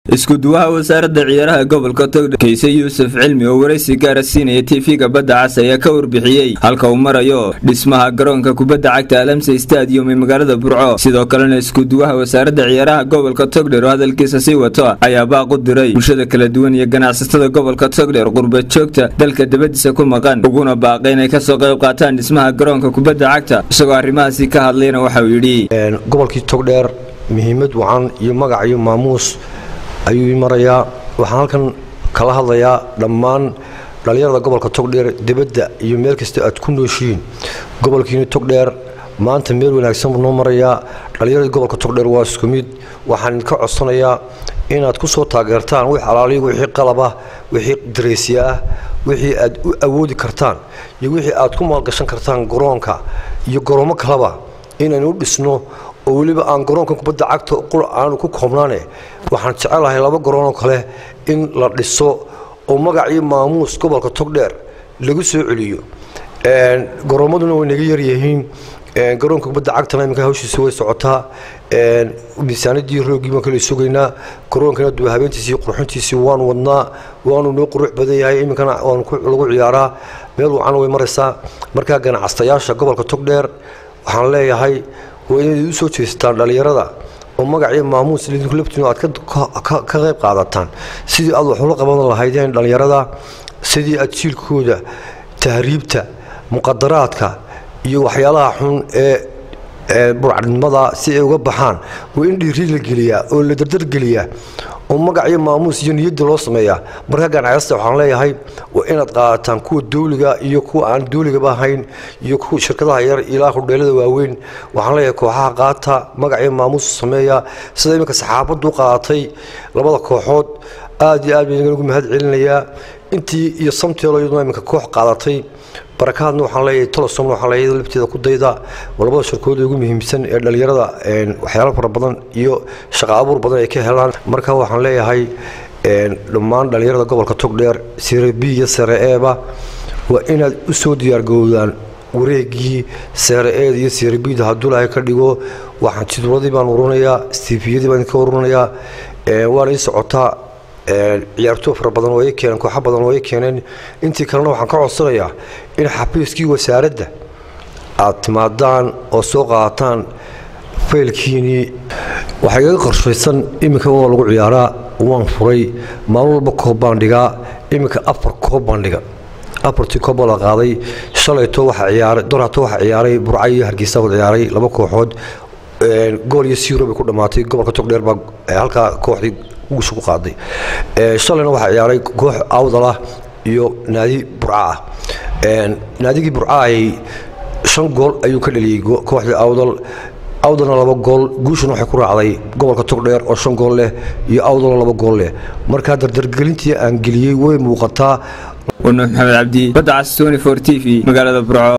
isku-duwaha wasaaradda ciyaaraha gobolka togdhe kayse yuusuf cilmi oo waraysi gaara siinaya tv-ga badda cas ayaa ka warbixiyey halka uu marayo dhismaha garoonka kubadda cagta alamse stadium ee magaalada burco sidoo kalena isku-duwaha wasaaradda ciyaaraha gobolka togdher oo hadalkiisa sii wato ayaa baaq u diray bulshada kala duwan iyo ganacsatada gobolka togdher qurba joogta dalka dabadiisa ku maqan uguna baaqay inay kasoo qayb qaataan dhismaha garoonka kubadda cagta isagoo arrimahaasi ka hadlayna waxauu yidhi gobolkii togdheer muhiimad wacan iyo magac iyo maamuus ayuu marayaa waxaan halkan kala hadlayaa dhammaan dhallinyarada gobolka togdheer dibadda iyo meel kasta aad ku nooshihiin gobolkiina togdheer maanta meel wanaagsan buu noo marayaa dhallinyarada gobolka togdheer waa isku mid waxaan idinka codsanayaa inaad ku soo taageertaan wix alaaliya wixii qalabah wixii dareysya ah wixii aad u awoodi kartaan iyo wixii aad ku maalgashan kartaan garoonka iyo garoomo kaleba inaynu u dhisno oo weliba aan garoonka kubadda cagta qur aanu ku koobnaane waxaan jecelahay laba garoonoo kale in la dhiso oo magac iyo maamuus gobolka togdheer lagu soo celiyo garoommaduna way naga yaryihiin garoonka kubadda cagtana iminka hawshiisa way socotaa miisaanadii roogii baan kala sugaynaa garoonkana duba habeentiisii qurxintiisii waanu wadnaa waanu noo qurux badan yahay iminkana waanu lagu ciyaaraa meel wacan way maraysaa markaa ganacsayaasha gobolka togdheer waxaan leeyahay waa inayd u soo jeestaan dhallinyarada oo magac iyo maamuus idinku laftiinu aad ka qayb qaadataan sidii aad wax ula qaban lahaydeen dhallinyarada sidii aad jiilkooda tahriibta muqadaraadka iyo waxyaalaha xun ee burcadnimada si ay uga baxaan waa in dhiiri la geliyaa oo la dardargeliyaa oo magac iyo maamuus iyo niyadda loo sameeyaa markaa ganacsasta waxaan leeyahay waa inaad qaadataan kuwa dawliga iyo kuwa aan dawligaba ahayn iyo kuwa shirkadaha yar ilaa hudheelada waaweyn waxaan leeyahay kooxaha qaata magac iyo maamuus sameeya sida iminka saxaabaddu qaadatay labada kooxood aad iyo aad baan ugu mahad celinayaa intii iyo samteelo iyaduna iminka koox qaadatay barakaadna waxaan leeyahay tolosomna waxaan leeyahay lafteeda ku dayda labada shirkooda ugu muhiimsan ee dhallinyarada waxyaalo fara badan iyo shaqo abuur badan ay ka helaan marka waxaan leeyahay dhammaan dhallinyarada gobolka togdheer sire b iyo sare eeba waa inaad u soo diyaargowdaan wareegii sare eed iyo sire bda hadduu lahay ka dhigo waxaan jidwaladii baan ururinayaa stifiyadii baan idinka ururinayaa waana ii socotaa ciyaartoo fara badan oo ay keeneen kooxo badan oo ay keeneen intii kalena waxaan ka codsanayaa in xafiiskii wasaaradda aad timaadaan oo soo qaadataan faylkiinii waxaa igaga qorshaysan iminka waa lagu ciyaaraa waan furay maalin walba koob baan dhigaa iminka afar koob baan dhiga afartii koob baa la qaaday shalayto waxaa ciyaaray dorato waxaa ciyaaray burca iyo hargeysa wada ciyaaray laba kooxood gool iyo siiro bay ku dhammaatay gobolka togdheer baa halkaa kooxdii guusha ku qaaday shalayna waxaa ciyaaray koox awdalah iyo naadi burca ah naadigii burca ay shan gool ayuu ka dhaliyey kooxdii awdal awdalna laba gool guushuna waxay ku raacday gobolka togdheer oo shan gool leh iyo awdalna laba gool leh markaa dardargelintii aan geliyey way muuqataa wanuux maxamed cabdi badda cas tony for t v magaalada burco